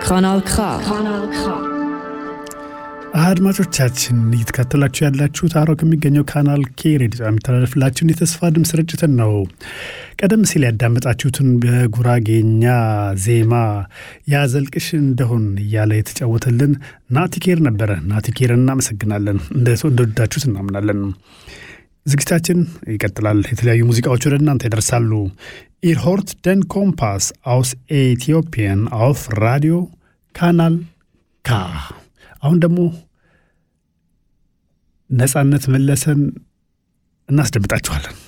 Kanal K. አድማጮቻችን እየተከተላችሁ ያላችሁት አሮ ከሚገኘው ካናል ኬ ሬዲዮ የሚተላለፍላችሁን የተስፋ ድምፅ ስርጭትን ነው። ቀደም ሲል ያዳመጣችሁትን በጉራጌኛ ዜማ ያዘልቅሽ እንደሆን እያለ የተጫወተልን ናቲኬር ነበረ። ናቲኬር እናመሰግናለን። እንደወዳችሁት እናምናለን። ዝግጅታችን ይቀጥላል። የተለያዩ ሙዚቃዎች ወደ እናንተ ይደርሳሉ። ኢር ሆርት ደን ኮምፓስ አውስ ኤቲዮፒያን አውፍ ራዲዮ ካናል ካ አሁን ደግሞ ነጻነት መለሰን እናስደምጣችኋለን።